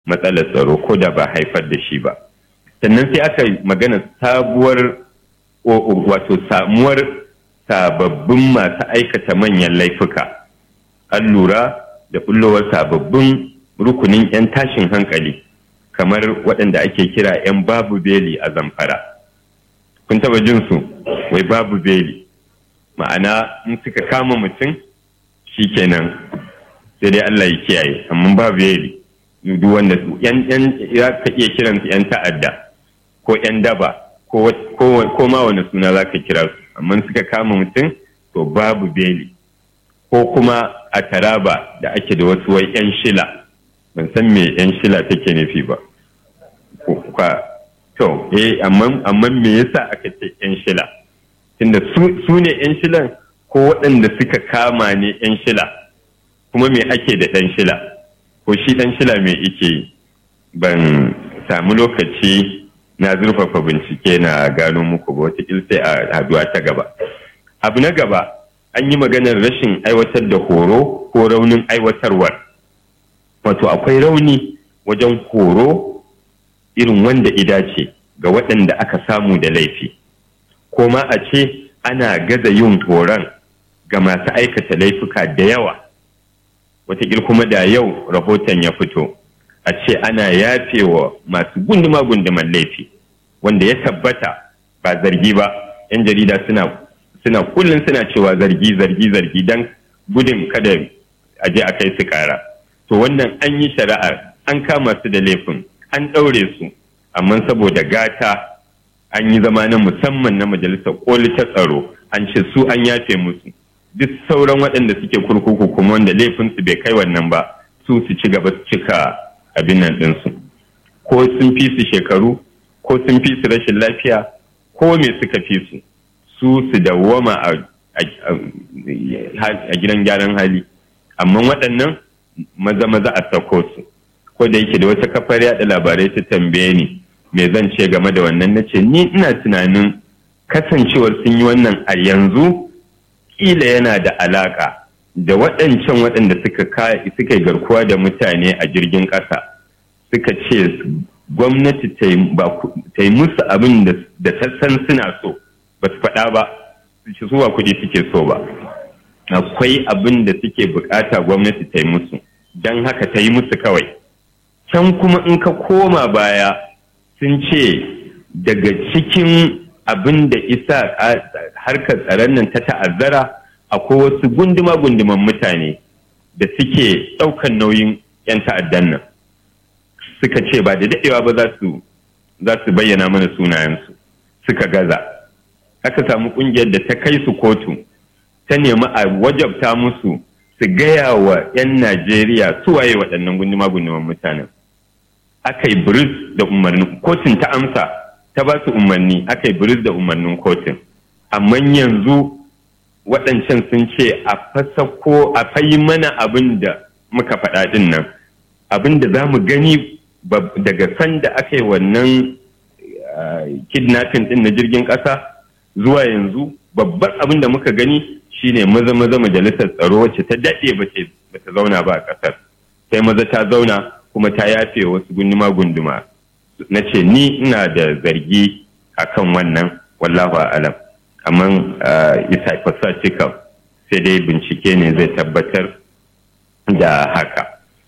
matsalar tsaro ko da ba haifar da shi ba sannan sai aka magana sabuwar wato samuwar sababbin masu aikata manyan laifuka an lura da bullowar sababbin rukunin 'yan tashin hankali kamar waɗanda ake kira 'yan babu beli a zamfara kun taba jin su wai babu beli ma'ana in suka kama mutum shi kenan sai dai Allah ya kiyaye amma babu beli duk wanda su yan yan ya ka iya kiran su 'yan ta'adda ko 'yan daba ko ko ma wani suna za ka kira su amma suka kama mutum to babu beli ko kuma a taraba da ake da wasu wai 'yan shila ban san me 'yan shila take nufi ba to eh amma amma me yasa aka ce yan shila tunda su ne yan shilan ko waɗanda suka kama ne yan shila kuma me ake da ɗan shila ko shi ɗan shila me ike ban samu lokaci na zurfafa bincike na gano muku ba wata sai a haduwa ta gaba abu na gaba an yi maganar rashin aiwatar da horo ko raunin aiwatarwar wato akwai rauni wajen horo irin wanda ida ce ga waɗanda aka samu da laifi ko ma a ce ana gaza yin horon ga masu aikata laifuka da yawa wataƙil kuma da yau rahoton ya fito a ce ana yafewa masu gunduma-gunduman laifi wanda ya tabbata ba zargi ba 'yan jarida suna suna kullum suna cewa zargi zargi zargi don gudun kada a je a kai su kara to wannan an yi shari'ar an kama su da laifin an ɗaure su amma saboda gata an yi zama na musamman na majalisar koli ta tsaro an ce su an yafe musu duk sauran waɗanda suke kurkuku kuma wanda laifinsu bai kai wannan ba su su ci gaba su cika abin nan ɗinsu ko sun fi su shekaru ko sun fi su rashin lafiya ko me suka fi su su su dawwama a gidan gyaran hali amma waɗannan maza maza a sako su ko da yake da wata kafar yada labarai ta tambaye ni me zan ce game da wannan na ce ni ina tunanin kasancewar sun yi wannan a yanzu kila yana da alaka da waɗancan waɗanda suka suka garkuwa da mutane a jirgin ƙasa suka ce gwamnati ta yi musu abin da ta san suna so ba su faɗa ba su ba kuɗi suke so ba akwai abin da suke bukata gwamnati ta yi musu don haka ta yi musu kawai can kuma in ka koma baya sun ce daga cikin abin da isa harkar tsaron nan ta ta'azzara akwai wasu gunduma-gunduman mutane da suke ɗaukan nauyin 'yan ta'addan nan suka ce ba da daɗewa ba za su bayyana mana sunayensu suka gaza aka samu ƙungiyar da ta kai su kotu ta nemi a wajabta musu su gaya wa 'yan najeriya suwaye waɗannan gunduma-gunduman mutanen aka yi biris da umarnin kotun ta amsa ta ba su umarni aka yi biris da umarnin kotun amma yanzu waɗancan sun ce a fasa ko a fayi mana abin da muka faɗa ɗin nan abin da za mu gani daga sanda aka yi wannan kidnapping ɗin na jirgin ƙasa zuwa yanzu babban abin da muka gani shine maza maza majalisar tsaro wacce ta daɗe ba ta zauna ba a ƙasar sai maza ta zauna kuma ta yafe wasu gunduma gunduma na ce ni ina da zargi akan wannan wallahu alam amma isa fasacika sai dai bincike ne zai tabbatar da haka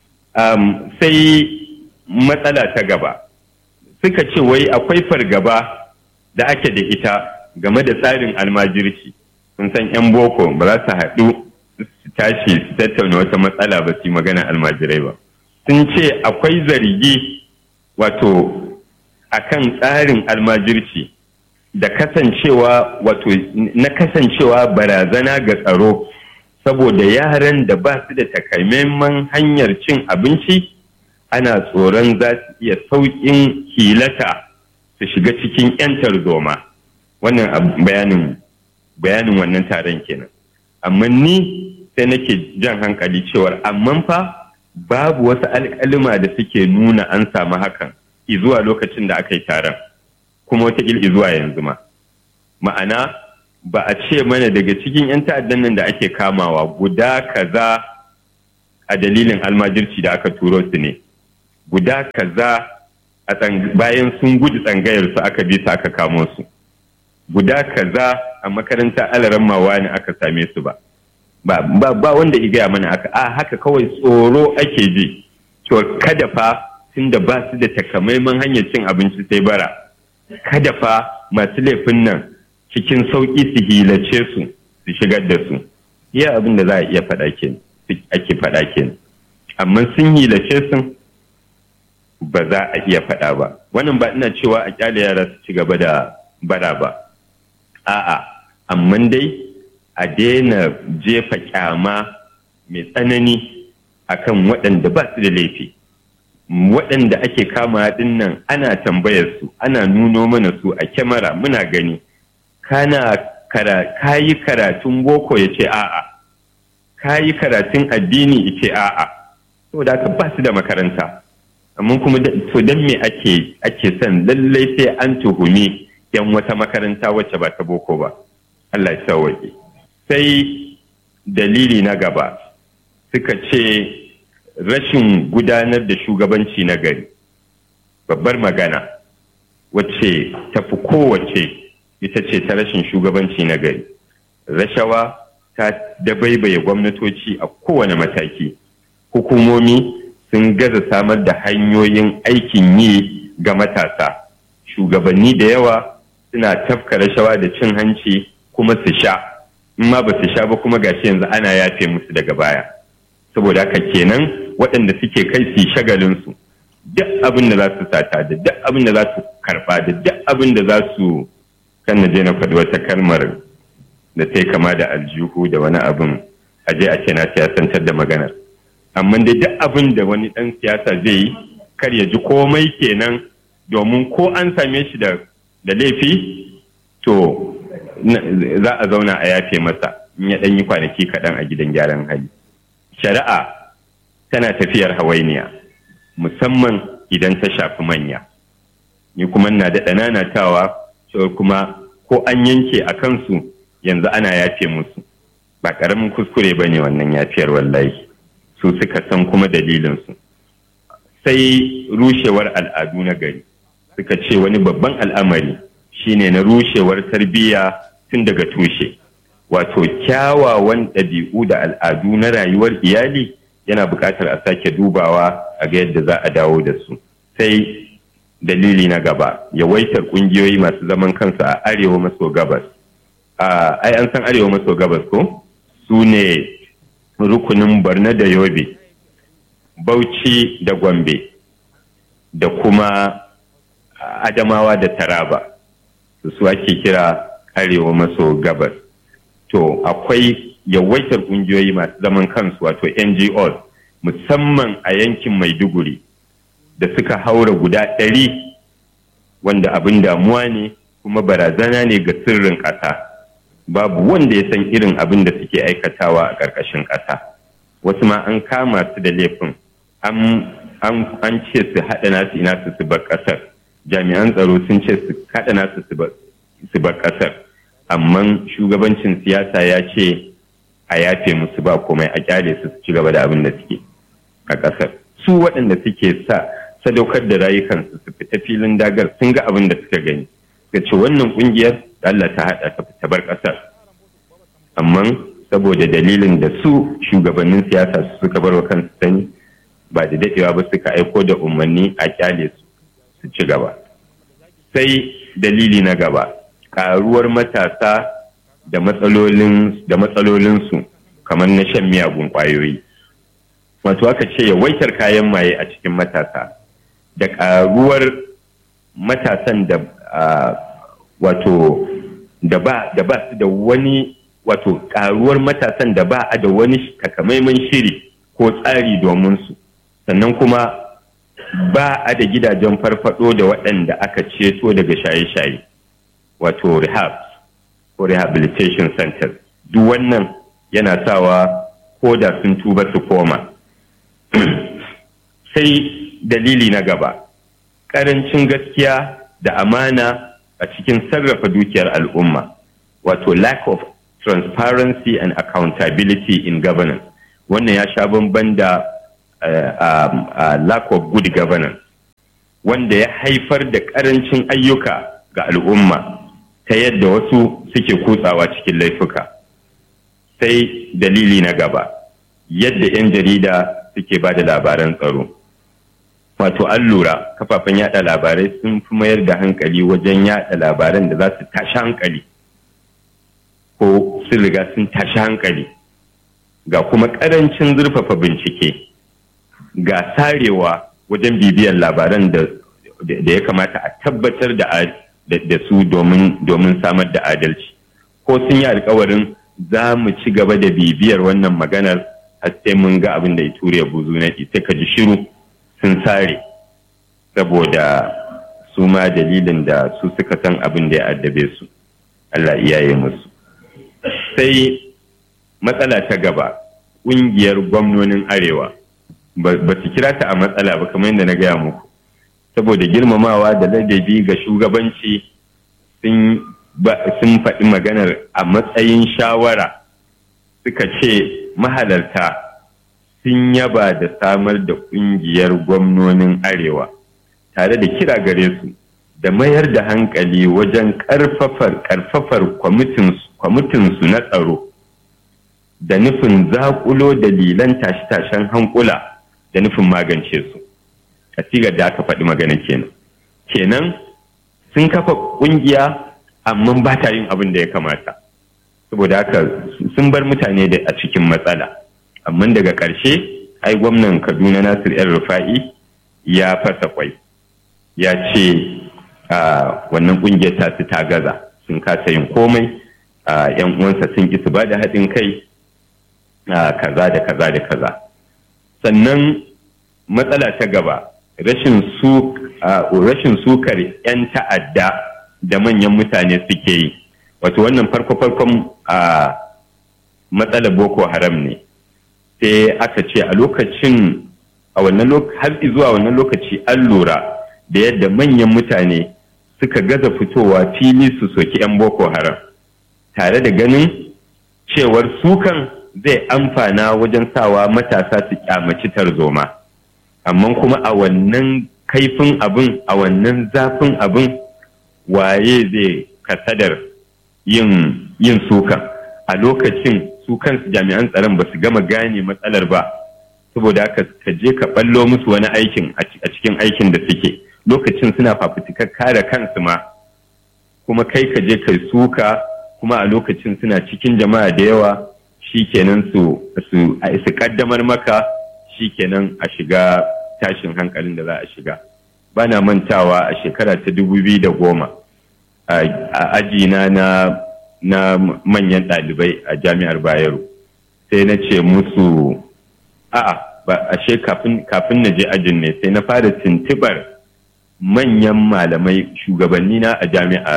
sai matsala ta gaba suka ce wai akwai fargaba da ake da ita game da tsarin almajirci sun san 'yan boko ba za su haɗu su tashi su tattauna wata matsala ba su yi magana almajirai ba sun ce akwai zargi wato akan tsarin almajirci da kasancewa wato na kasancewa barazana ga tsaro saboda yaran da ba su da takamaiman hanyar cin abinci ana tsoron za su iya sauƙin hilata su shiga cikin 'yan tarzoma wannan bayanin bayanin wannan taron kenan amma ni sai nake jan hankali cewar amma fa babu wasu alƙalima da suke nuna an samu hakan zuwa lokacin da aka yi taron kuma wata zuwa yanzu ma ma'ana ba a ce mana daga cikin 'yan ta'addan nan da ake kamawa guda kaza a dalilin almajirci da aka turo su ne guda kaza a bayan sun gudu tsangayar su aka bi su aka kamo su guda kaza a makaranta alaran mawa ne aka same su ba ba ba wanda igaya mana aka a haka kawai tsoro ake ji to kada fa tunda ba su da takamaiman hanyar cin abinci sai bara kada fa masu laifin nan cikin sauƙi su hilace su su shigar da su iya abin da za a iya faɗa ke ake faɗa ke amma sun hilace su ba za a iya faɗa ba wannan ba ina cewa a kyale yara su ci gaba da bara ba a'a amma dai a daina jefa kyama mai tsanani akan waɗanda ba su da laifi waɗanda ake kama ɗin nan ana tambayar su ana nuno mana su a kyamara muna gani kana kayi karatun boko ya ce a'a kayi karatun addini ya ce a'a saboda haka ba su da makaranta amma kuma to don me ake ake son lallai sai an tuhumi yan wata makaranta wacce ba ta boko ba Allah ya sauwaƙe sai dalili na gaba suka ce rashin gudanar da shugabanci na gari babbar magana wacce tafi kowace ita ce ta rashin shugabanci na gari rashawa ta dabaibaye gwamnatoci a kowane mataki hukumomi sun gaza samar da hanyoyin aikin yi ga matasa shugabanni da yawa suna tafka rashawa da cin hanci kuma su sha in ma ba su sha ba kuma gashi yanzu ana yafe musu daga baya saboda haka kenan waɗanda suke kai su shagalinsu duk abin da za su sata da duk abin da za su karɓa da duk abin da za su kan na je na faɗi wata kalmar da ta yi kama da aljihu da wani abin a je a ce na siyasantar da maganar amma dai duk abin da wani ɗan siyasa zai yi kar ya ji komai kenan domin ko an same shi da laifi to za a zauna a yafe masa in ya ɗan yi kwanaki kaɗan a gidan gyaran hali shari'a tana tafiyar hawainiya musamman idan ta shafi manya ni kuma na da nanatawa cewa kuma ko an yanke a kansu yanzu ana yafe musu ba ƙaramin kuskure ba ne wannan yafiyar wallahi su suka san kuma dalilinsu sai rushewar al'adu na gari suka ce wani babban al'amari shine na rushewar tarbiyya tun daga tushe wato kyawawan ɗabi'u da al'adu na rayuwar iyali yana buƙatar a sake dubawa a ga yadda za a dawo da su sai dalili na gaba yawaitar ƙungiyoyi masu zaman kansu a arewa maso gabas ai an san arewa maso gabas ko su ne rukunin barna da yobe bauchi da gombe da kuma adamawa da taraba su ake kira arewa maso gabas to akwai yawaitar kungiyoyi masu zaman kansu wato ngos musamman a yankin maiduguri da suka haura guda ɗari wanda abin damuwa ne kuma barazana ne ga sirrin ƙasa babu wanda ya san irin abin da suke aikatawa a ƙarƙashin ƙasa wasu ma an kama su da laifin an ce su haɗa nasu ina su su bar ƙasar jami'an tsaro sun ce su haɗa nasu su bar ƙasar amma shugabancin siyasa ya ce a yafe musu ba komai a kyale su ci gaba da abin da suke a ƙasar su waɗanda suke sa sadaukar da rayukansu su fita filin dagar sun ga abin da suka gani suka ce wannan ƙungiyar Allah ta haɗa ta fita bar ƙasar amma saboda dalilin da su shugabannin siyasa su suka bar wa kansu sani ba da daɗewa ba suka aiko da umarni a kyale su su ci gaba sai dalili na gaba ƙaruwar matasa da matsalolinsu kamar na shan miyagun ƙwayoyi wato aka ce yawaitar kayan maye a cikin matasa da ƙaruwar matasan da wato da ba su da wani wato ƙaruwar matasan da ba a da wani takamaiman shiri ko tsari domin su sannan kuma ba a da gidajen farfado da waɗanda aka ceto daga shaye-shaye wato rehab ko rehabilitation centers duk wannan yana sawa ko da sun tuba su koma sai dalili na gaba ƙarancin gaskiya da amana a cikin sarrafa dukiyar al'umma wato lack of transparency and accountability in governance wannan ya sha bamban da a lack of good governance wanda ya haifar da ƙarancin ayyuka ga al'umma ta yadda wasu suke kutsawa cikin laifuka sai dalili na gaba yadda 'yan jarida suke ba da labaran tsaro wato an lura kafafen yada labarai sun fi mayar da hankali wajen yada labaran da za su tashi hankali ko sun riga sun tashi hankali ga kuma karancin zurfafa bincike ga sarewa wajen bibiyar labaran da ya kamata a tabbatar da su domin samar da adalci ko sun yi alkawarin za mu ci gaba da bibiyar wannan maganar har sai mun ga abin da ya ture buzu na sai ka ji shiru sun sare saboda su ma dalilin da su suka san abin da ya addabe su Allah iyaye musu sai matsala ta gaba ƙungiyar gwamnonin arewa ba su kira ta a matsala ba kamar yadda na gaya muku saboda girmamawa da ladabi ga shugabanci sun faɗi maganar a matsayin shawara suka ce mahalarta sun yaba da samar da ƙungiyar gwamnonin arewa tare da kira gare su da mayar da hankali wajen ƙarfafar kwamitinsu na tsaro da nufin zaƙulo dalilan tashe-tashen hankula da nufin magance su a sigar da aka faɗi magana kenan kenan sun kafa ƙungiya amma ba ta yin abin da ya kamata saboda haka sun bar mutane da a cikin matsala amma daga ƙarshe ai gwamnan kaduna nasir yan rufa'i ya fasa kwai ya ce wannan ƙungiyar ta su ta gaza sun kasa yin komai yan uwansa sun ki su ba da haɗin kai kaza da kaza da kaza sannan matsala ta gaba rashin sukar 'yan ta'adda da manyan mutane suke yi wato wannan farko-farkon a matsalar boko haram ne sai aka ce a lokacin a wannan har zuwa wannan lokaci an lura da yadda manyan mutane suka gaza fitowa fili su soki 'yan boko haram tare da ganin cewar sukan zai amfana wajen sawa matasa su kyamaci tarzoma amma kuma a wannan kaifin abin a wannan zafin abin waye zai kasadar yin yin sukan a lokacin su kansu jami'an tsaron ba su gama gane matsalar ba saboda haka ka je ka ballo musu wani aikin a cikin aikin da suke lokacin suna fafutukar kare kansu ma kuma kai ka je kai suka kuma a lokacin suna cikin jama'a da yawa shi kenan su su kaddamar maka shi kenan a shiga tashin hankalin da za a shiga ba na mantawa a shekara ta dubu biyu da goma a ajina na na manyan ɗalibai a jami'ar bayero sai na ce musu a'a ba ashe kafin kafin na je ajin ne sai na fara tuntubar manyan malamai shugabanni na a jami'a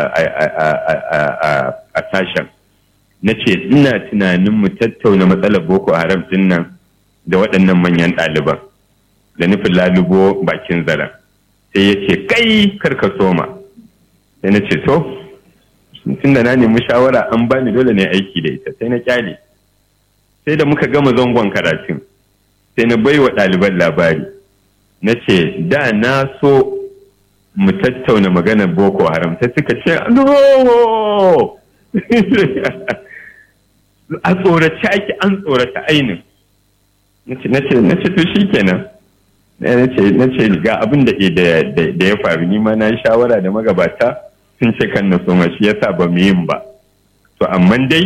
a sashen na ce ina tunanin mu tattauna matsalar boko haram din nan da waɗannan manyan ɗaliban da nufin lalubo bakin zaren sai ya ce kai karka soma sai na ce to tun da na nemi shawara an bani dole ne aiki da ita sai na kyale sai da muka gama zangon karatun sai na bai wa ɗaliban labari na ce da na so mu tattauna maganar boko haram sai suka ce no a tsorace ake an tsorata ainin na ce to shi kenan na ce ga abin da ya faru ni ma na yi shawara da magabata sun ce kan na soma shi yasa ba mu yin ba to amma dai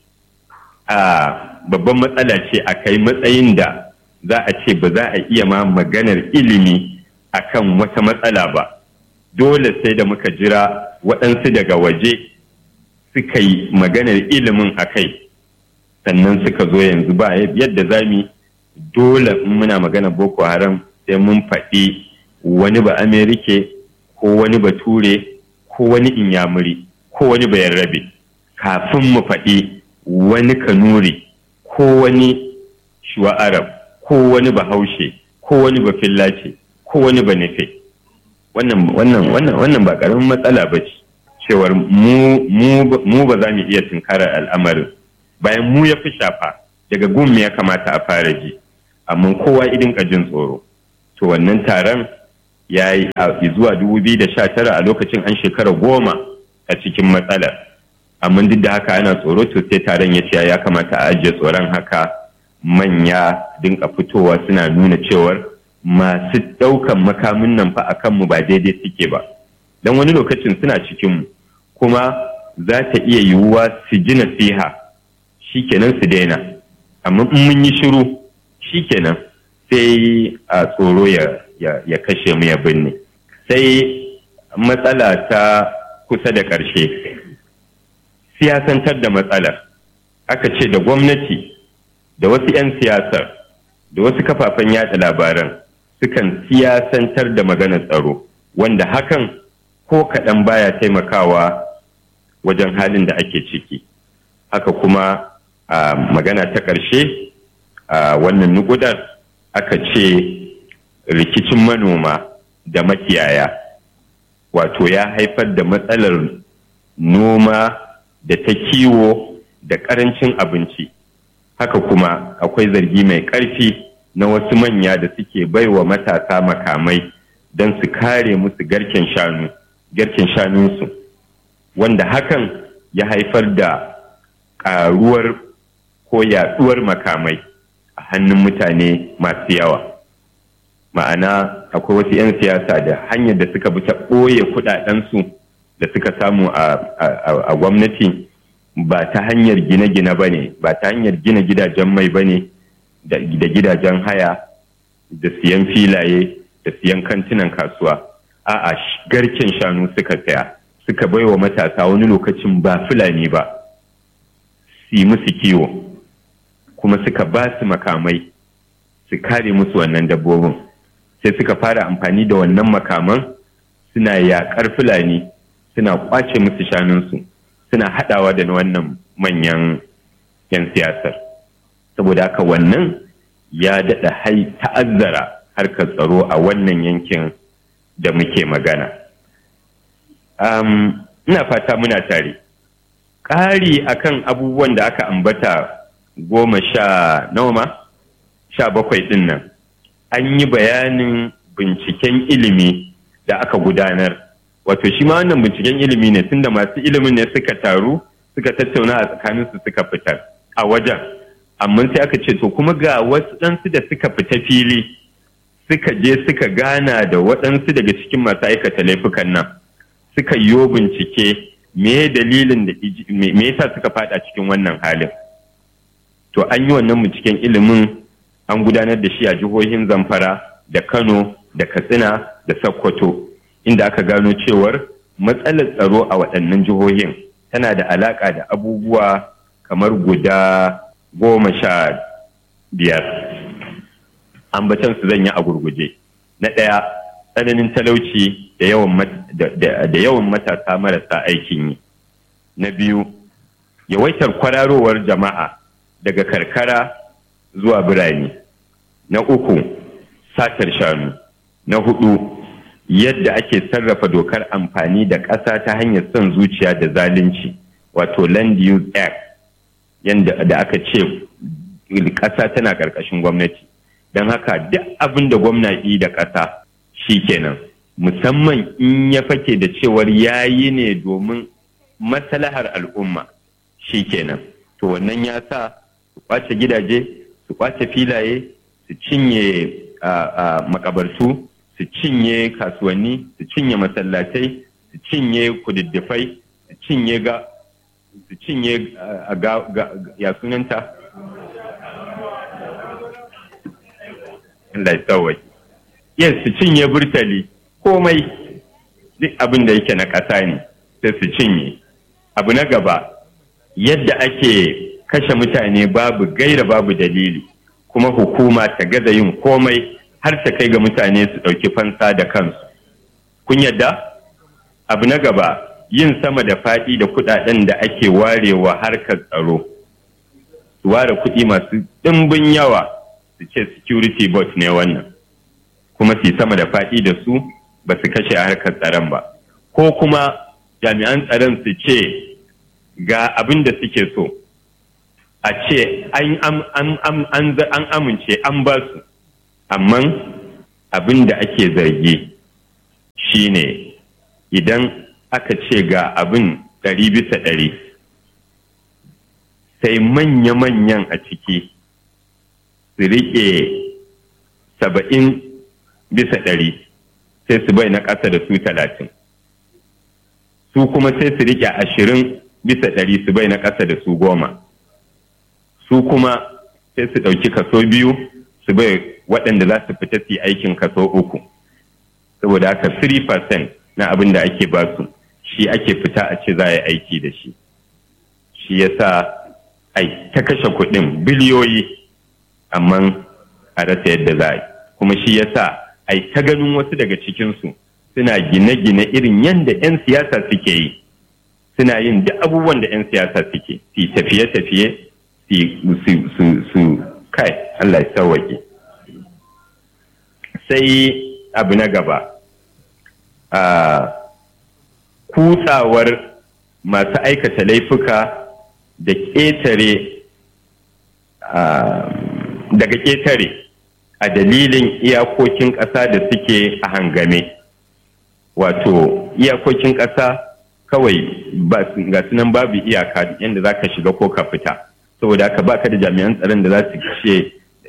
a babban matsala ce a kai matsayin da za a ce ba za a iya ma maganar ilimi akan wata matsala ba dole sai da muka jira waɗansu daga waje suka yi maganar ilimin a kai sannan suka zo yanzu ba yadda za mu dole in muna magana boko haram sai mun faɗi wani ba amerike ko wani ba ture ko wani inyamuri ko wani ba yarrabe kafin mu faɗi wani kanuri ko wani shuwa arab ko wani ba haushe ko wani ba fillace ko wani ba nufe wannan wannan wannan wannan ba karamin matsala ba ce cewar mu ba za mu iya tunkarar al'amarin bayan mu ya fi shafa daga gumi ya kamata a fara ji amma kowa idin jin tsoro to wannan taron ya yi zuwa 2019 a lokacin an shekara goma a cikin matsalar amma duk da haka ana tsoro to sai taron ya ce ya kamata a ajiye tsoron haka manya dinka fitowa suna nuna cewar masu ɗaukan makamin nan fa a kanmu ba daidai suke ba don wani lokacin suna cikinmu kuma za ta iya yiwuwa su ji nasiha shikenan su daina amma in mun yi shiru shikenan sai a tsoro ya kashe mu ya binne sai matsala ta kusa da ƙarshe siyasantar da matsalar aka ce da gwamnati da wasu 'yan siyasar da wasu kafafen yada labaran sukan siyasantar da maganar tsaro wanda hakan ko kaɗan baya taimakawa wajen halin da ake ciki haka kuma a magana ta ƙarshe a wannan nugudar aka ce rikicin manoma da makiyaya wato ya haifar da matsalar noma da ta kiwo da ƙarancin abinci haka kuma akwai zargi mai ƙarfi na wasu manya da suke baiwa matasa makamai don su kare musu garken shanu garken shanunsu wanda hakan ya haifar da ƙaruwar ko yaɗuwar makamai a hannun mutane masu yawa ma'ana akwai wasu 'yan siyasa da hanyar da suka bi ta ɓoye kuɗaɗensu da suka samu a gwamnati ba ta hanyar gine-gine ba ne ba ta hanyar gina gidajen mai ba ne da gidajen haya da siyan filaye da siyan kantinan kasuwa a'a garken shanu suka saya suka bai wa matasa wani lokacin ba fulani ba su yi musu kiwo kuma suka ba su makamai su kare musu wannan dabbobin sai suka fara amfani da wannan makaman suna yaƙar fulani suna kwace musu shanunsu suna haɗawa da wannan manyan 'yan siyasar saboda haka wannan ya daɗa hai ta'azzara harkar tsaro a wannan yankin da muke magana um, ina fata muna tare ƙari akan abubuwan da aka ambata goma sha nawa sha bakwai ɗin nan an yi bayanin binciken ilimi da aka gudanar wato shi ma wannan binciken ilimi ne tunda masu ilimin ne suka taru suka tattauna a tsakaninsu suka fitar a wajen amma sai aka ce to kuma ga wasu ɗansu da suka fita fili suka je suka gana da waɗansu daga cikin masu aikata laifukan nan suka yi bincike me dalilin da me yasa suka fada cikin wannan halin to an yi wannan binciken ilimin an gudanar da shi a jihohin zamfara da kano da katsina da sokoto inda aka gano cewar matsalar tsaro a waɗannan jihohin tana da alaƙa da abubuwa kamar guda goma sha biyar ambatan su zan yi a gurguje na ɗaya tsananin talauci da yawan matasa marasa aikin yi na biyu yawaitar kwararowar jama'a daga karkara zuwa birane na uku satar shanu na hudu yadda ake sarrafa dokar amfani da ƙasa ta hanyar son zuciya da zalunci wato land use act yadda da aka ce ƙasa tana ƙarƙashin gwamnati don haka duk abin da gwamnati da ƙasa shi kenan musamman in ya fake da cewar yayi ne domin maslahar al'umma shi kenan to wannan ya sa su kwace gidaje su kwace filaye su cinye makabartu su cinye kasuwanni su cinye masallatai su cinye kududdufai su cinye ga su cinye ya sunanta Allah ya yes su cinye burtali komai duk abin da yake na ƙasa ne sai su cinye abu na gaba yadda ake kashe mutane babu gaira babu dalili kuma hukuma ta gaza yin komai har ta kai ga mutane su ɗauki fansa da kansu kun yadda abu na gaba yin sama da faɗi da kuɗaɗen da ake warewa harkar tsaro su ware kuɗi masu ɗimbin yawa su ce security bot ne wannan kuma su sama da faɗi da su ba su kashe a harkar tsaron ba ko kuma jami'an tsaron su ce ga abin da suke so a ce an amince an ba su amma abin da ake zargi shine idan aka ce ga abin ɗari bisa ɗari sai manya-manyan a ciki su riƙe saba'in bisa ɗari sai su bai na ƙasa da su talatin su kuma sai su riƙe ashirin bisa ɗari su bai na ƙasa da su goma su kuma sai su ɗauki kaso biyu su bai waɗanda za su fita su aikin kaso uku saboda haka 3% na abin da ake basu shi ake fita a ce za a yi aiki da shi shi ya sa ai ta kashe kuɗin biliyoyi amma a rasa yadda za a yi kuma shi ya sa ai ta ganin wasu daga cikinsu suna gine-gine irin yadda 'yan siyasa suke yi suna yin duk abubuwan da 'yan siyasa suke su tafiye-tafiye su kai Allah ya sauwaƙe sai abu na gaba a kutsawar masu aikata laifuka da ƙetare daga ƙetare a dalilin iyakokin ƙasa da suke a hangame wato iyakokin ƙasa kawai ga sunan babu iyaka yadda za ka shiga ko ka fita saboda haka ba ka da jami'an tsaron da za su ce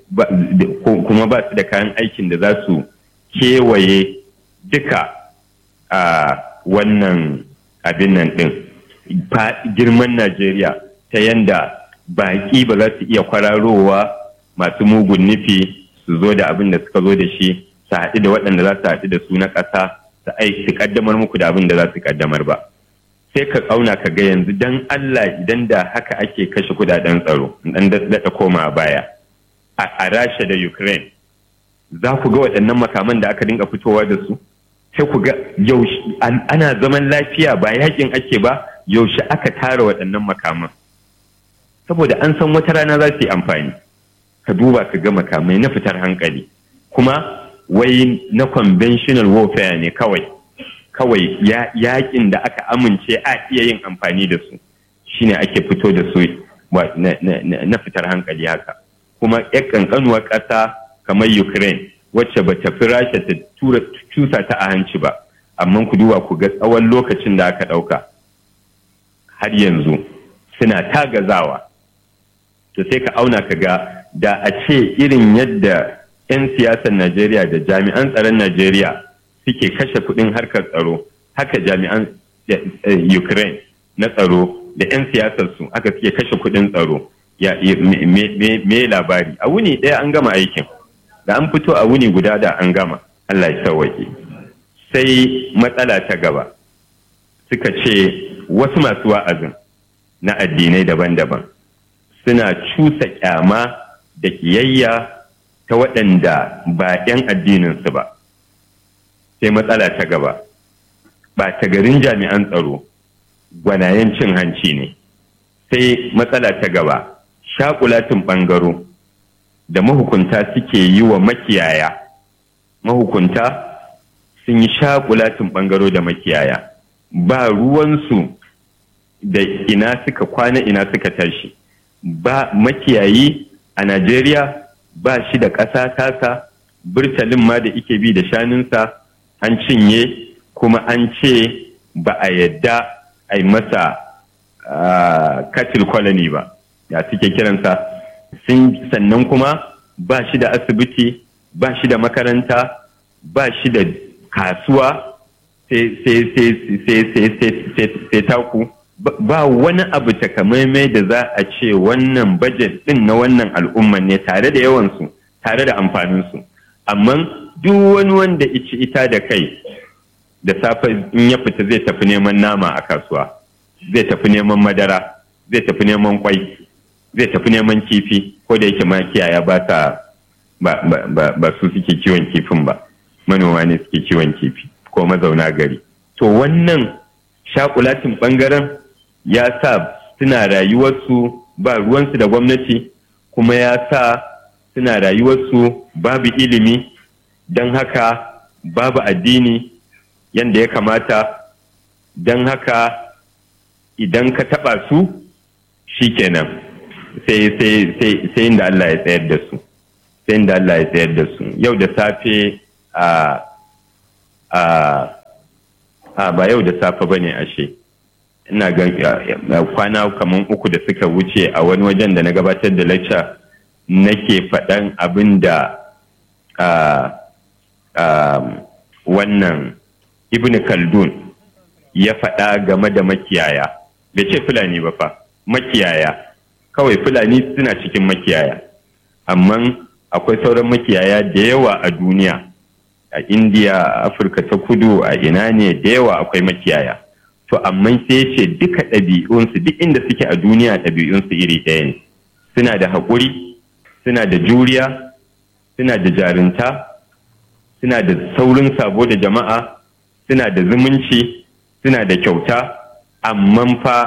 kuma ba su da kayan aikin da za su kewaye duka a wannan abin nan ɗin girman najeriya ta yanda baƙi ba za su iya kwararowa masu mugun nufi su zo da abin da suka zo da shi su haɗu da waɗanda za su haɗu da su na ƙasa su aiki su ƙaddamar muku da abin da za su ƙaddamar ba sai ka ƙauna ka ga yanzu dan Allah idan da haka ake kashe kudaden tsaro dan daɗa koma baya a Rasha da Ukraine za ku ga waɗannan makaman da aka dinga fitowa da su sai ku ga yaushe ana zaman lafiya ba yakin ake ba yaushe aka tara waɗannan makaman saboda an san wata rana za su yi amfani ka duba ka ga makamai na fitar hankali kuma wai na conventional warfare ne kawai kawai yakin da aka amince a iya yin amfani da su shine ake fito da su na fitar hankali haka kuma yan kankanuwar ƙasa kamar ukraine wacce ba ta fi rasha ta tura cusa ta a hanci ba amma ku duba ku ga tsawon lokacin da aka ɗauka har yanzu suna tagazawa to sai ka auna ka ga da a ce irin yadda 'yan siyasar najeriya da jami'an tsaron najeriya suke kashe kudin harkar tsaro haka jami'an ukraine na tsaro da 'yan siyasarsu haka suke kashe kudin tsaro ya me labari a wuni ɗaya an gama aikin da an fito a wuni guda da an gama allah ya sauwaƙe sai matsala ta gaba suka ce wasu masu wa'azin na addinai daban-daban suna cusa kyama da kiyayya ta waɗanda ba 'yan addininsu ba sai matsala ta gaba ba ta garin jami'an tsaro gwanayen cin hanci ne sai matsala ta gaba shakulatin ɓangaro da mahukunta suke yi wa makiyaya mahukunta sun yi shakulatin ɓangaro da makiyaya ba ruwansu da ina suka kwana ina suka tashi ba makiyayi a najeriya ba shi da ƙasa tasa burtalin ma da ike bi da shanunsa an cinye kuma an ce ba a yadda a yi masa katil colony ba ya suke kiransa sannan kuma ba shi da asibiti ba shi da makaranta ba shi da kasuwa sai taku ba wani abu takamaimai da za a ce wannan bajet din na wannan al'umman ne tare da yawansu tare da amfaninsu amma duk wani wanda ici ita da kai da safe in ya fita zai tafi neman nama a kasuwa zai tafi neman madara zai tafi neman kwai zai tafi neman kifi ko da yake makiyaya ba ta ba su suke kiwon kifin ba manoma ne suke kiwon kifi ko mazauna gari to wannan shakulatin bangaren ya sa suna rayuwarsu ba ruwansu da gwamnati kuma ya sa suna rayuwarsu babu ilimi don haka babu addini yadda ya kamata don haka idan ka taɓa su shikenan sai inda Allah ya tsayar da su sai inda Allah ya tsayar da su yau da safe a a ba yau da safe bane ashe ina ga kwana kamar uku da suka wuce a wani wajen da na gabatar da lecture nake faɗan abin da wannan ibn khaldun ya faɗa game da makiyaya bai ce fulani ba fa makiyaya kawai fulani suna cikin makiyaya amma akwai sauran makiyaya da yawa a duniya a indiya a afirka ta kudu a ina ne da yawa akwai makiyaya to amma sai ce duka ɗabi'unsu duk inda suke a duniya ɗabi'unsu iri ɗaya ne suna da haƙuri suna da juriya suna da jarinta suna da saurin sabo da jama'a suna da zumunci suna da kyauta amma fa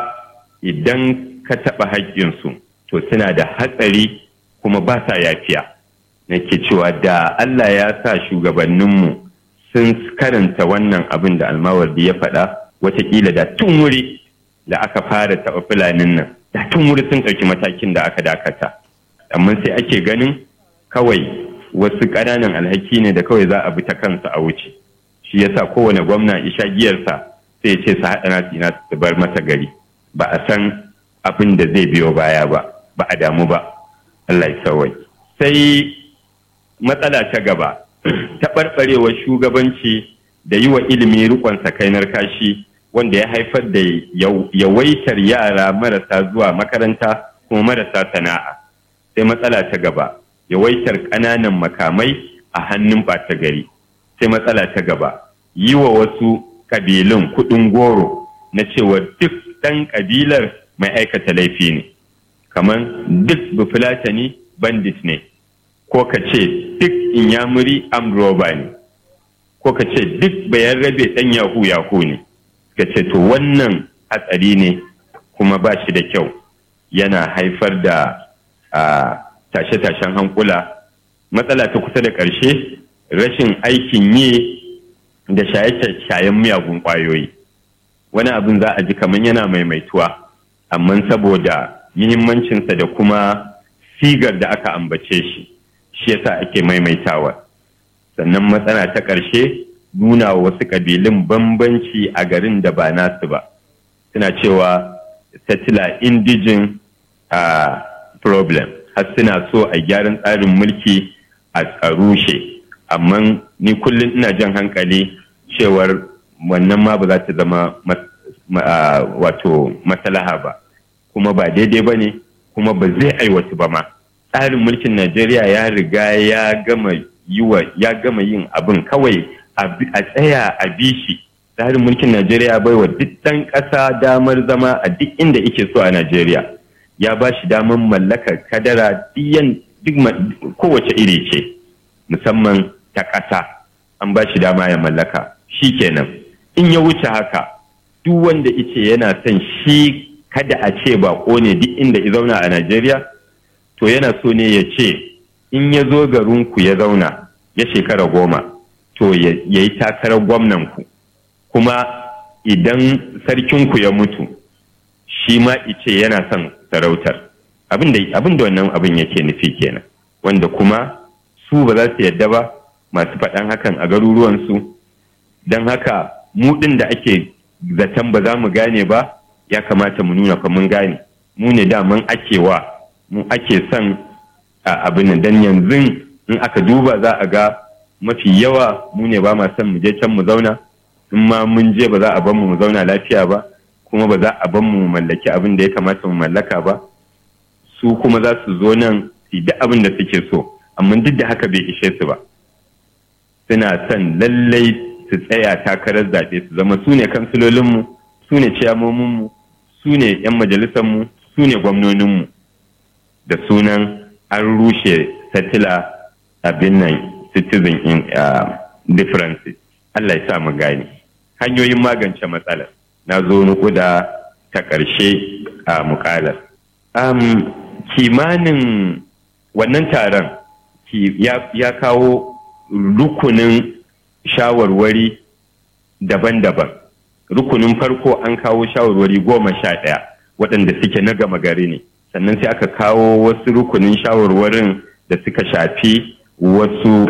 idan ka taɓa haƙƙinsu to suna da hatsari kuma ba sa yafiya nake cewa da Allah ya sa shugabanninmu sun karanta wannan abin da almawardi ya faɗa watakila da tun wuri da aka fara taɓa fulanin nan da tun wuri sun ɗauki matakin da aka dakata amma sai ake ganin kawai wasu ƙananan alhaki ne da kawai za a bi ta kansu a wuce shi yasa kowane gwamna isha giyarsa sai ya ce su haɗa nasu ina su bar masa gari ba a san abin da zai biyo baya ba ba a damu ba Allah ya sawai sai matsala ta gaba taɓarɓarewar shugabanci da yi wa ilimi rikon sakainar kashi wanda ya haifar da yawaitar yara marasa zuwa makaranta kuma marasa sana'a sai matsala ta gaba yawaitar ƙananan makamai a hannun ɓata gari sai matsala ta gaba yi wa wasu ƙabilun kuɗin goro na cewa duk ɗan ƙabilar mai aikata laifi ne kamar duk bufulatani bandit ne ko ka ce duk inyamuri amroba ne ko ka ce duk bayan rabe ɗan yahu yahu ne ka ce to wannan hatsari ne kuma ba shi da kyau yana haifar da tashe-tashen hankula matsala ta kusa da ƙarshe rashin aikin yi da shaye-shayen miyagun ƙwayoyi wani abin za a ji kamar yana maimaituwa amma saboda muhimmancinsa da kuma sigar da aka ambace shi shi yasa ake maimaitawa sannan matsala ta ƙarshe nuna wa wasu ƙabilun bambanci a garin da ba nasu ba suna cewa settler indigin a problem har suna so a gyaran tsarin mulki a rushe amma ni kullum ina jan hankali cewar wannan ma ba za ta zama wato maslaha ba kuma ba daidai ba ne kuma ba zai aiwatu ba ma tsarin mulkin najeriya ya riga ya gama ya gama yin abin kawai a tsaya a bishi tsarin mulkin najeriya bai wa duk ɗan ƙasa damar zama a duk inda ike so a najeriya ya ba shi damar mallakar kadara duk kowace iri ce musamman ta ƙasa an ba shi dama ya mallaka shi kenan in ya wuce haka duk wanda ice yana son shi kada a ce bako ne duk inda ya zauna a najeriya to yana so ne ya ce in ya zo garinku ya zauna ya shekara goma to ya yi takarar gwamnanku kuma idan sarkinku ya mutu shi ma ice yana son sarautar abin da wannan abin yake nufi kenan wanda kuma su ba za su yadda ba masu faɗan hakan a garuruwansu don haka mu ɗin da ake zaton ba za mu gane ba ya kamata mu nuna fa mun gane mu ne daman ake wa mu ake son abin dan yanzu in aka duba za a ga mafi yawa mu ne ba ma son mu je can mu zauna in ma mun je ba za a ban mu mu zauna lafiya ba kuma ba za a ban mu mallaki abin da ya kamata mu mallaka ba su kuma za su zo nan su da abin da suke so amma duk da haka bai ishe su ba suna son lallai su tsaya takarar zaɓe su zama su ne kansilolinmu su ne ciyamominmu su ne 'yan majalisarmu su ne gwamnoninmu da sunan an rushe satila abin nan citizen in differences Allah ya sa mu gane hanyoyin magance matsalar na zo nukuda ta ƙarshe a mukalar kimanin wannan taron ya kawo rukunin shawarwari daban-daban rukunin farko an kawo shawarwari goma sha ɗaya waɗanda suke na gama gari ne sannan sai aka kawo wasu rukunin shawarwarin da suka shafi wasu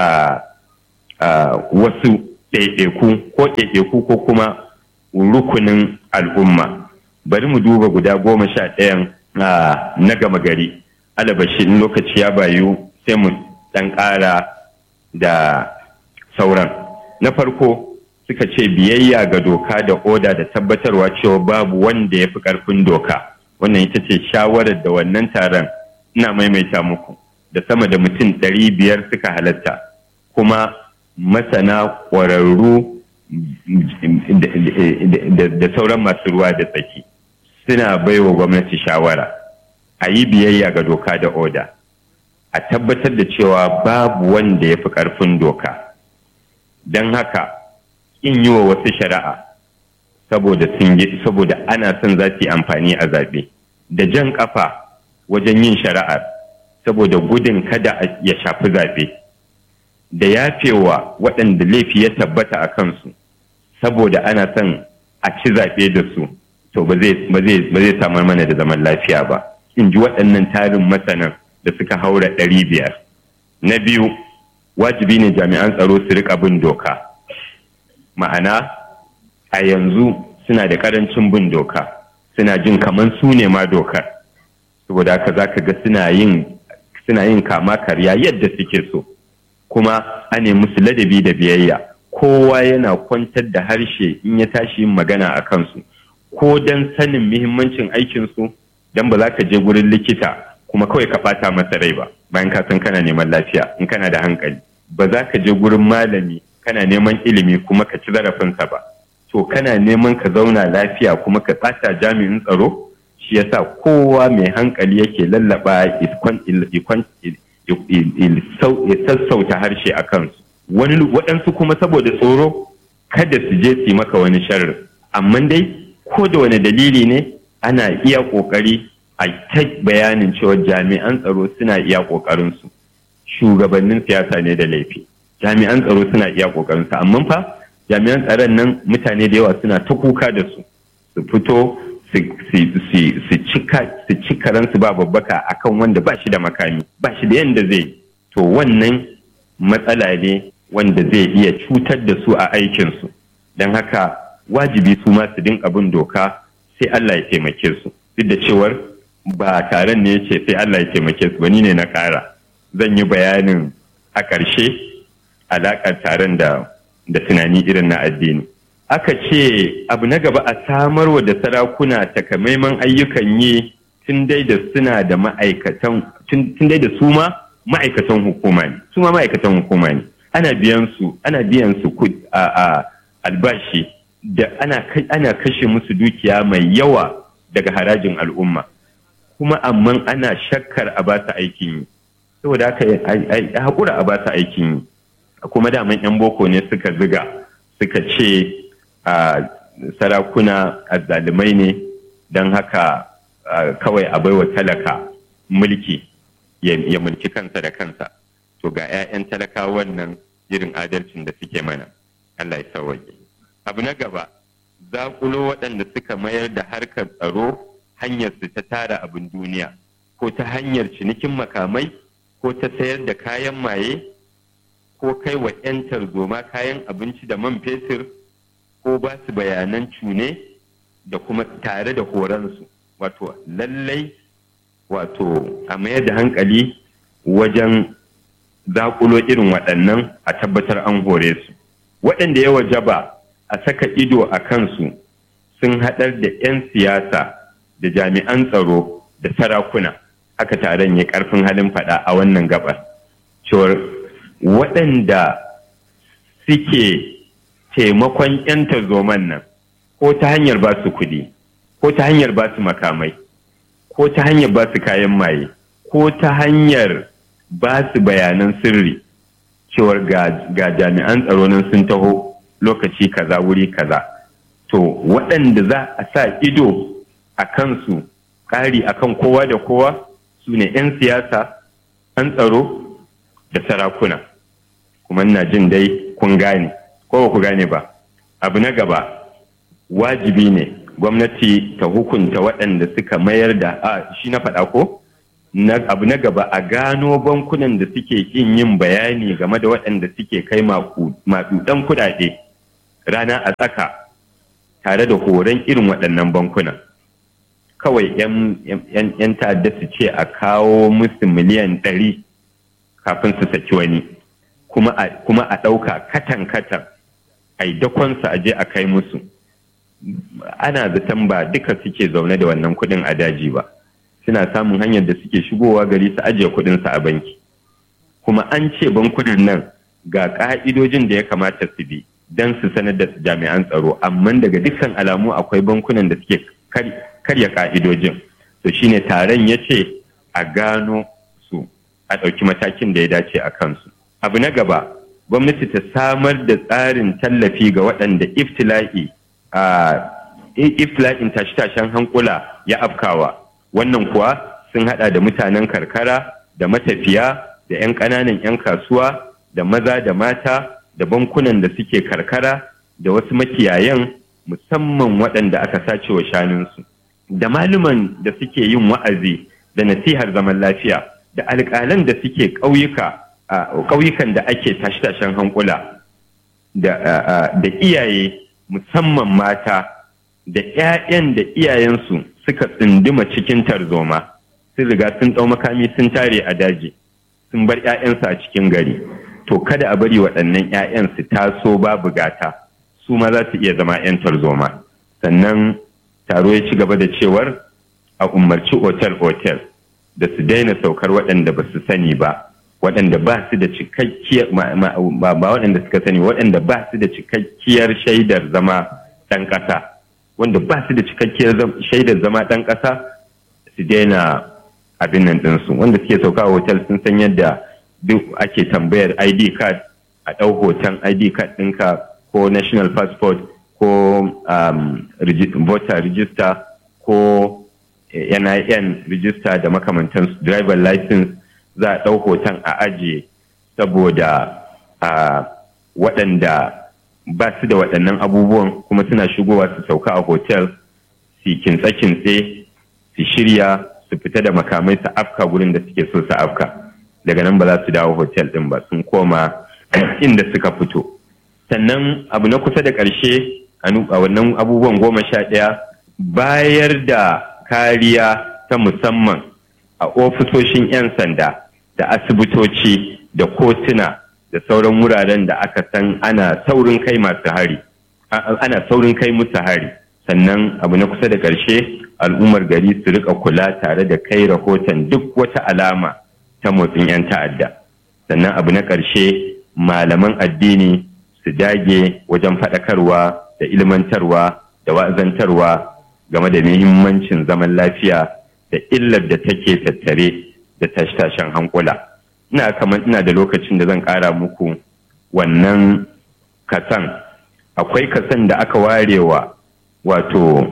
wasu ɗaiɗaiku ko ɗaiɗaiku ko kuma rukunin al'umma bari mu duba guda goma sha ɗayan na gama gari alabashi in lokaci ya bayu sai mu ɗan ƙara da sauran na farko suka ce biyayya ga doka da oda da tabbatarwa cewa babu wanda ya fi ƙarfin doka wannan ita ce shawarar da wannan taron ina maimaita muku da sama da mutum ɗari biyar suka halatta kuma masana ƙwararru da sauran masu ruwa da tsaki suna baiwa gwamnati shawara a yi biyayya ga doka da oda a tabbatar da cewa babu wanda ya fi ƙarfin doka don haka in yi wa wasu shari'a saboda saboda ana son za su yi amfani a zaɓe da jan ƙafa wajen yin shari'ar saboda gudun kada ya shafi zaɓe da yafewa waɗanda laifi ya tabbata a kansu saboda ana son a ci zaɓe da su to ba zai samar mana da zaman lafiya ba in ji waɗannan tarin masanan da suka haura ɗari biyar na biyu wajibi ne jami'an tsaro su riƙa bin doka ma'ana a yanzu suna da ƙarancin bin doka suna jin kamar su ne ma dokar saboda haka za ka ga suna yin kama karya yadda suke so kuma a ne musu ladabi da biyayya kowa yana kwantar da harshe in ya tashi yin magana a kansu ko don sanin muhimmancin aikinsu don ba za ka je gurin likita kuma kawai ka ɓata masa rai ba bayan ka san kana neman lafiya in kana da hankali ba za ka je gurin malami kana neman ilimi kuma ka ci zarafinsa ba to kana neman ka zauna lafiya kuma ka ɓata jami'in tsaro shi yasa kowa mai hankali yake lallaba ya sassauta harshe a kansu wani waɗansu kuma saboda tsoro kada su je su yi maka wani sharri amma dai ko da wani dalili ne ana iya ƙoƙari a ta bayanin cewa jami'an tsaro suna iya ƙoƙarinsu shugabannin siyasa ne da laifi jami'an tsaro suna iya ƙoƙarinsu amma fa jami'an tsaron nan mutane da yawa suna ta kuka da su su fito su ci karansu ba babbaka akan wanda ba shi da makami ba shi da yadda zai to wannan matsala ne wanda zai iya cutar da su a aikinsu don haka wajibi su ma su dinka bin doka sai Allah ya taimake su duk da cewar ba taron ne ce sai Allah ya taimake su ba ni ne na ƙara zan yi bayanin a ƙarshe alaƙar taron da da tunani irin na addini aka ce abu na gaba a samarwa da sarakuna takamaiman ayyukan yi tun dai da suna da ma'aikatan tun dai da su ma ma'aikatan hukuma ne su ma ma'aikatan hukuma ne ana biyan su ana biyan su a albashi da ana ana kashe musu dukiya mai yawa daga harajin al'umma kuma amma ana shakkar a ba su aikin yi saboda haka haƙura a ba su aikin yi kuma daman 'yan boko ne suka ziga suka ce a sarakuna azzalumai ne don haka kawai a baiwa talaka mulki ya mulki kansa da kansa to ga 'ya'yan talaka wannan irin adalcin da suke mana Allah ya sauwaƙe abu na gaba zaƙulo waɗanda suka mayar da harkar tsaro hanyar su ta tara abin duniya ko ta hanyar cinikin makamai ko ta sayar da kayan maye ko kai wa 'yan tarzoma kayan abinci da man fetur ko ba su bayanan cune da kuma tare da horonsu wato lallai wato a mayar da hankali wajen zakulo irin waɗannan a tabbatar an hore su waɗanda ya wajaba a saka ido a kansu sun haɗar da 'yan siyasa da jami'an tsaro da sarakuna haka taron ya ƙarfin halin faɗa a wannan gabar cewar waɗanda suke taimakon 'yan tarzoman nan ko ta hanyar ba su kuɗi ko ta hanyar ba su makamai ko ta hanyar ba su kayan maye ko ta hanyar ba su bayanan sirri cewar ga jami'an tsaro nan sun taho lokaci kaza wuri kaza to waɗanda za a sa ido a kansu ƙari akan kowa da kowa su ne 'yan siyasa 'yan tsaro da sarakuna kuma ina jin dai kun gane ko ba ku gane ba abu na gaba wajibi ne gwamnati ta hukunta waɗanda suka mayar da a shi na faɗa ko abu na gaba a gano bankunan da suke kin yin bayani game da waɗanda suke kai maɗuɗan kuɗaɗe rana a tsaka tare da horon irin waɗannan bankunan kawai 'yan ta'adda su ce a kawo musu miliyan ɗari kafin su saki wani kuma a ɗauka katan-katan a yi dakonsa a je a kai musu ana zaton ba duka suke zaune da wannan kuɗin a daji ba suna samun hanyar da suke shigowa gari su ajiye kuɗinsu a banki kuma an ce bankunan nan ga ƙa'idojin da ya kamata su bi don su sanar da jami'an tsaro amma daga dukkan alamu akwai bankunan da suke karya ƙa'idojin to shine taron ya ce a gano su a ɗauki matakin da ya dace a kansu abu na gaba gwamnati ta samar da tsarin tallafi ga waɗanda iftila'i a iftila'in tashe-tashen hankula ya afkawa wannan kuwa sun hada da mutanen karkara da matafiya da 'yan ƙananan 'yan kasuwa da maza da mata da bankunan da suke karkara da wasu makiyayan musamman waɗanda aka sace wa shanunsu da maluman da suke yin wa'azi da nasihar zaman lafiya da alƙalan da suke ƙauyuka ƙauyukan da ake tashe-tashen hankula da iyaye musamman mata da 'ya'yan da iyayensu suka tsinduma cikin tarzoma sun riga sun ɗau makami sun tare a daji sun bar 'ya'yansu a cikin gari to kada a bari waɗannan 'ya'yan su taso babu gata su ma za su iya zama 'yan tarzoma sannan taro ya ci gaba da cewar a umarci otel-otel da su daina saukar waɗanda ba su sani ba waɗanda ba su da cikakkiyar ba waɗanda suka sani waɗanda ba su da cikakkiyar shaidar zama ɗan ƙasa wanda ba su da cikakkiyar shaidar zama ɗan ƙasa su daina abin nan ɗinsu wanda suke sauka a hotel sun san yadda duk ake tambayar id card a ɗau hoton id card ɗinka ko national passport ko um, voter register ko nin register da makamantansu driver license za a ɗau hoton a ajiye saboda a waɗanda ba su da waɗannan abubuwan kuma suna shigowa su sauka a hotel su kintse-kintse su shirya su fita da makamai su afka gurin da suke so su afka daga nan ba za su dawo hotel ɗin ba sun koma inda suka fito sannan abu na kusa da ƙarshe a wannan abubuwan goma sha ɗaya bayar da kariya ta musamman a ofisoshin 'yan sanda da asibitoci da kotuna da sauran wuraren da aka san ana saurin kai masu hari ana saurin kai musu hari sannan abu na kusa da ƙarshe al'ummar gari su rika kula tare da kai rahoton duk wata alama ta motsin 'yan ta'adda sannan abu na ƙarshe malaman addini su dage wajen faɗakarwa da ilmantarwa da wa'azantarwa game da muhimmancin zaman lafiya da illar da take tattare da tashe-tashen hankula ina kamar ina da lokacin da zan ƙara muku wannan kasan akwai kasan da aka warewa wato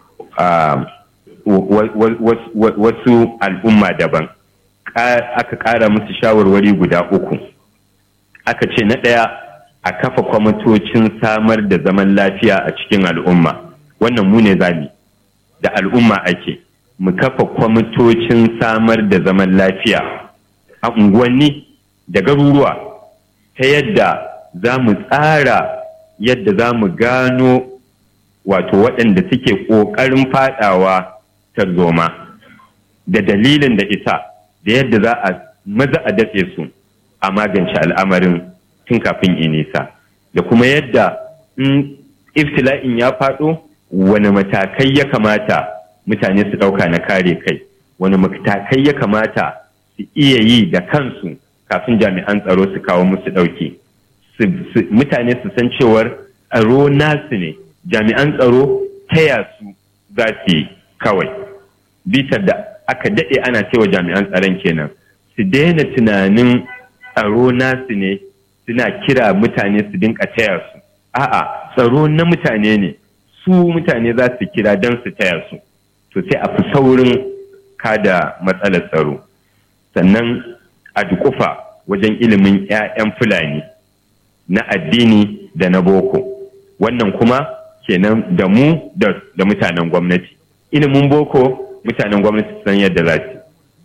wasu al'umma daban aka ƙara musu shawarwari guda uku aka ce na ɗaya a kafa kwamitocin samar da zaman lafiya a cikin al'umma wannan mu ne zami da al'umma ake mu kafa kwamitocin samar da zaman lafiya a unguwanni da garuruwa ta yadda za mu tsara yadda za mu gano wato waɗanda suke ƙoƙarin faɗawa tarzoma da dalilin da isa da yadda za a maza a datse su a magance al'amarin tun kafin inisa da kuma yadda in iftila'in ya faɗo wani matakai ya kamata mutane su ɗauka na kare kai wani matakai ya kamata su iya yi da kansu kafin jami'an tsaro su kawo musu ɗauki mutane su san cewar tsaro nasu ne jami'an tsaro taya su za su yi kawai bitar da aka daɗe ana cewa jami'an tsaron kenan su daina tunanin tsaro nasu ne suna kira mutane su dinka taya su a'a tsaro na mutane ne su mutane za su kira don su taya su to sai a fi saurin kada matsalar tsaro sannan a dukufa wajen ilimin 'ya'yan fulani na addini da na boko wannan kuma kenan da mu da mutanen gwamnati ilimin boko mutanen gwamnati san yadda za su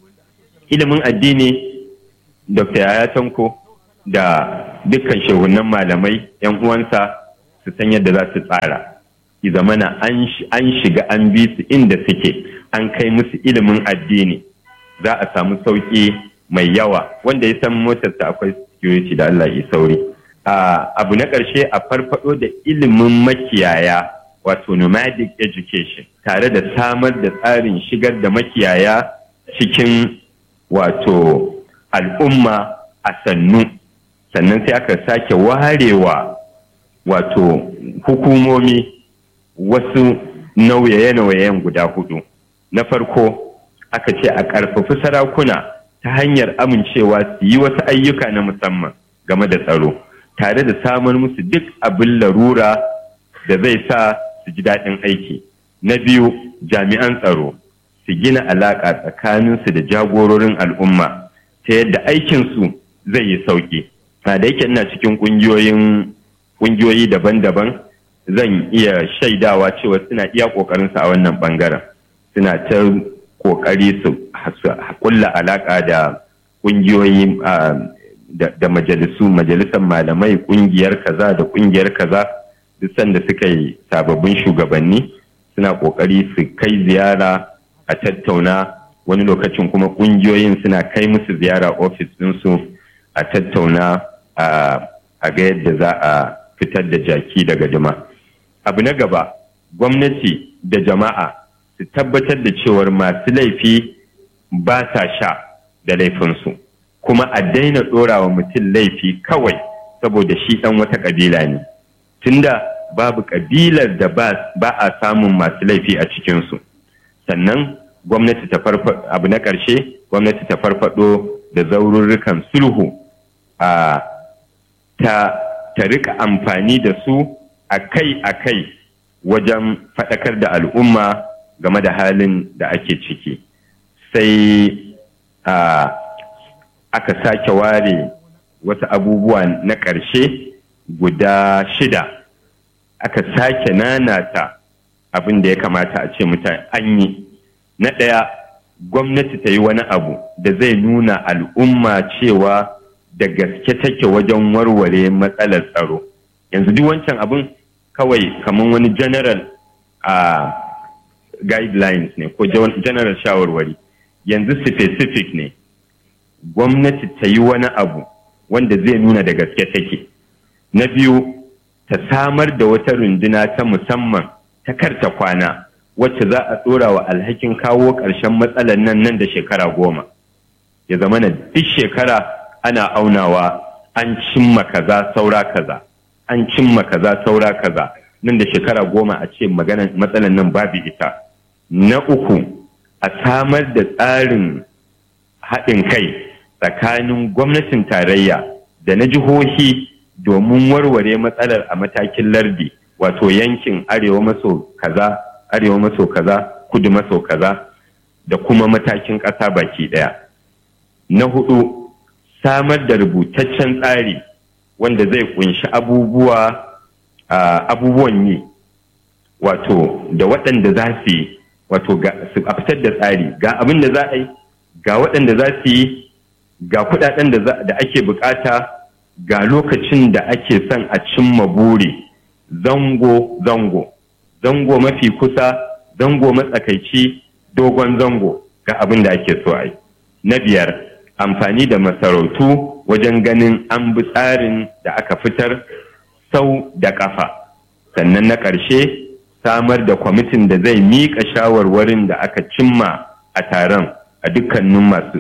ilimin addini dr yaya tanko da dukkan shehunan malamai yan uwansa su san yadda za su tsara ki zamana an shiga an bi su inda suke an kai musu ilimin addini za a samu sauƙi mai yawa wanda ya san motarsa akwai security da Allah ya sauri abu na ƙarshe a farfado da ilimin makiyaya wato nomadic education tare da samar da tsarin shigar da makiyaya cikin wato al'umma a sannu sannan sai aka sake warewa wato hukumomi wasu nauye-nauyen guda hudu na farko aka ce a ƙarfafi sarakuna ta hanyar amincewa su yi wasu ayyuka na musamman game da tsaro tare da samar musu duk abin larura da zai sa su ji daɗin aiki na biyu jami'an tsaro su gina alaƙa tsakaninsu da jagororin al'umma ta yadda aikinsu zai yi sauƙi da yake ina cikin ƙungiyoyi daban-daban zan iya shaidawa cewa suna iya ƙoƙarinsu a wannan ɓangaren suna ta ƙoƙari su kulla alaƙa da ƙungiyoyi da majalisu majalisar malamai ƙungiyar kaza da ƙungiyar kaza duk sanda suka yi sababbin shugabanni suna ƙoƙari su kai ziyara a tattauna wani lokacin kuma ƙungiyoyin suna kai musu ziyara ofis ɗinsu a tattauna a ga yadda za a fitar da jaki daga jama'a abu na gaba gwamnati da jama'a su tabbatar da cewar masu laifi ba sa sha da laifinsu kuma a daina ɗorawa mutum laifi kawai saboda shi ɗan wata ƙabila ne tunda babu ƙabilar da ba a samun masu laifi a cikinsu sannan gwamnati ta abu na ƙarshe gwamnati ta farfado da zaururrukan sulhu a ta ta rika amfani da su akai-akai wajen faɗakar da al'umma game da halin da ake ciki sai a aka sake ware wasu abubuwa na ƙarshe guda shida aka sake nanata abin da ya kamata a ce mutane an yi na ɗaya gwamnati ta yi wani abu da zai nuna al'umma cewa da gaske take wajen warware matsalar tsaro yanzu duk wancan abin kawai kamar wani general a guidelines ne ko general shawarwari yanzu specific ne gwamnati ta yi wani abu wanda zai nuna da gaske take na biyu ta samar da wata runduna ta musamman ta karta kwana wacce za a tsora wa alhakin kawo ƙarshen matsalar nan nan da shekara goma ya zama na duk shekara ana aunawa an cimma kaza saura kaza an cimma kaza saura kaza nan da shekara goma a ce maganar matsalar nan babu ita na uku a samar da tsarin haɗin kai tsakanin gwamnatin tarayya da na jihohi domin warware matsalar a matakin lardi wato yankin arewa maso kaza arewa maso kaza kudu maso kaza da kuma matakin ƙasa baki ɗaya na hudu samar da rubutaccen tsari wanda zai kunshi abubuwa abubuwan yi wato da waɗanda za su yi wato a fitar da tsari ga abin da za a yi ga waɗanda za su yi ga kuɗaɗen da ake bukata ga lokacin da ake son a cimma buri zango zango zango mafi kusa zango matsakaici dogon zango ga abin da ake so a yi na biyar amfani da masarautu wajen ganin an bi tsarin da aka fitar sau da ƙafa sannan na ƙarshe samar da kwamitin da zai miƙa shawarwarin da aka cimma a taron a dukkanin masu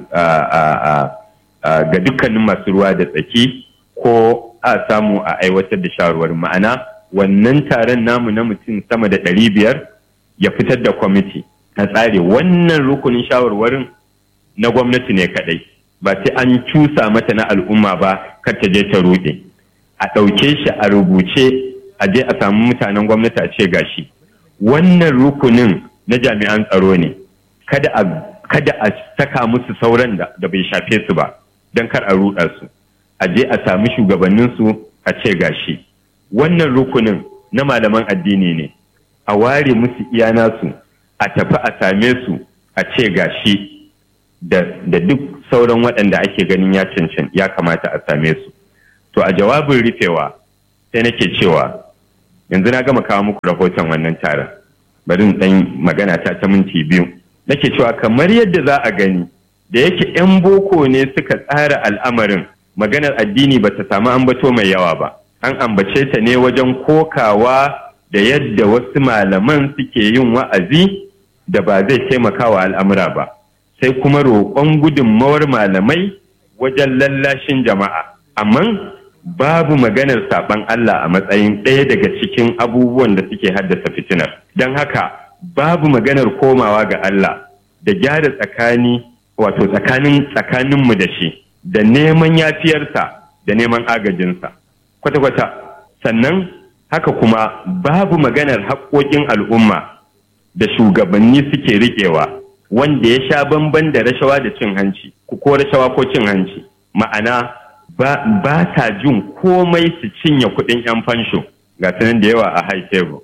ga dukkanin masu ruwa da tsaki ko a samu a aiwatar da shawarwarin ma'ana wannan taron namu na mutum sama da ɗari biyar ya fitar da kwamiti a tsare wannan rukunin shawarwarin na gwamnati ne kaɗai ba sai an cusa mata na al'umma ba kar ta je ta ruɗe a ɗauke shi a rubuce a je a samu mutanen gwamnati a ce gashi wannan rukunin na jami'an tsaro ne kada a kada a saka musu sauran da, da bai shafe su ba don kar a ruɗa su a je a sami shugabanninsu a ce gashi wannan rukunin na malaman addini ne a ware musu iya nasu a tafi a same su a ce gashi da, da duk sauran waɗanda ake ganin ya cancan ya kamata a same su to a jawabin rufewa sai nake cewa yanzu na gama kawo muku rahoton wannan taron bari in ɗan magana ta ta minti biyu nake cewa kamar yadda za a gani da yake 'yan boko ne suka tsara al'amarin maganar addini ba ta samu ambato mai yawa ba an ambace ta ne wajen kokawa da yadda wasu malaman suke yin wa'azi da ba zai taimaka wa al'amura ba sai kuma roƙon gudunmawar malamai wajen lallashin jama'a amma babu maganar saɓan Allah a matsayin ɗaya daga cikin abubuwan da suke haddasa fitinar don haka babu maganar komawa ga Allah da gyara tsakani wato tsakanin tsakaninmu da shi da neman yafiyarsa da neman agajinsa kwata-kwata sannan haka kuma babu maganar haƙoƙin al'umma da shugabanni suke riƙewa wanda ya sha bamban da rashawa da cin hanci ko rashawa ko cin hanci ma'ana ba ta jin komai su cinye kuɗin 'yan fansho ga sanan da yawa a high table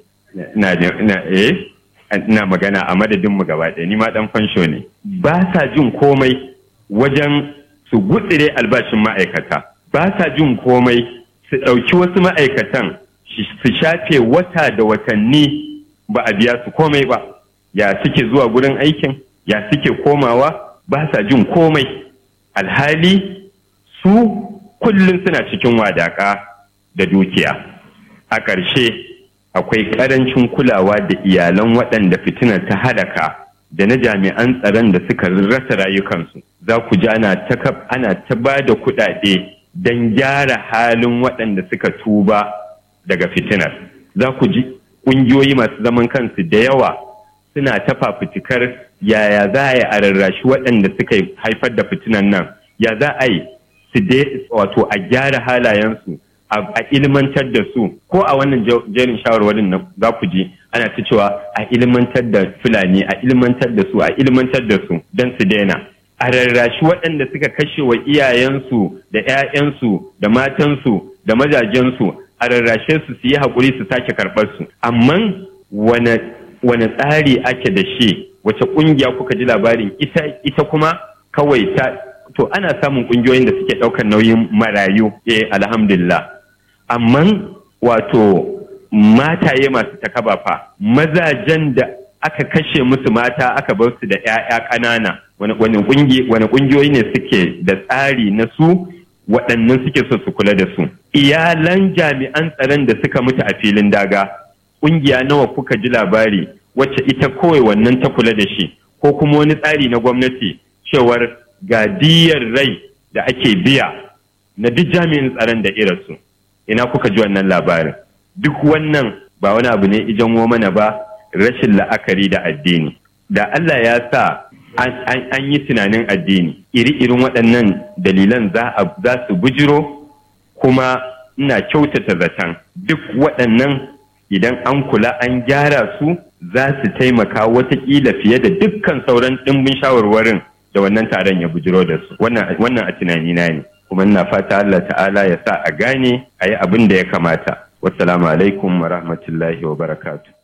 ina magana a madadinmu gaba ɗaya ni ma ɗan fansho ne ba sa jin komai wajen su gutsire albashin ma'aikata ba sa jin komai su ɗauki wasu ma'aikatan su shafe wata da watanni ba a biya su komai ba ya suke zuwa gurin aikin ya suke komawa ba sa jin komai alhali su kullum suna cikin wadaka da dukiya a ƙarshe akwai ƙarancin kulawa da iyalan waɗanda fitinar ta hadaka da na jami'an tsaron da suka rasa rayukansu za ku ji ana ta ba da kuɗaɗe don gyara halin waɗanda suka tuba daga fitinar za ku ji ƙungiyoyi masu zaman kansu da yawa suna ta fafutukar yaya za a yi a rarrashi waɗanda suka haifar da fitinan nan ya za a yi su wato a gyara halayensu a ilmantar da su ko a wannan jerin shawarwarin nan za ku ji ana ta cewa a ilmantar da fulani a ilmantar da su a ilmantar da su don su daina a rarrashi waɗanda suka kashe wa iyayensu da 'ya'yansu da matansu da mazajensu a rarrashe su su yi haƙuri su sake karɓar su amma wane tsari ake da shi wace ƙungiya kuka ji labarin ita kuma kawai ta to ana samun ƙungiyoyin da suke ɗaukar nauyin marayu eh alhamdulillah amma wato mataye masu takaba fa mazajen da aka kashe musu mata aka bar su da 'ya'ya ƙanana wani ƙungiyoyi ne suke da tsari na su waɗannan suke so su kula da su iyalan jami'an tsaron da suka mutu a filin daga ƙungiya nawa kuka ji labari wacce ita kawai wannan ta kula da shi ko kuma wani tsari na gwamnati cewar gadiyar rai da ake biya na duk jami'in tsaron da irinsu ina kuka ji wannan labarin duk wannan ba wani abu ne ijan mana ba rashin la'akari da addini da Allah ya sa an yi tunanin addini iri-irin waɗannan dalilan za su bujiro kuma ina kyautata zaton duk waɗannan idan an kula an gyara su za su taimaka watakila fiye da dukkan sauran ɗimbin shawarwarin da wannan taron ya bujiro da su wannan a tunanina ne kuma ina fata Allah ta'ala ya sa a gane a yi abin da ya kamata wassalamu alaikum wa rahmatullahi wa barakatu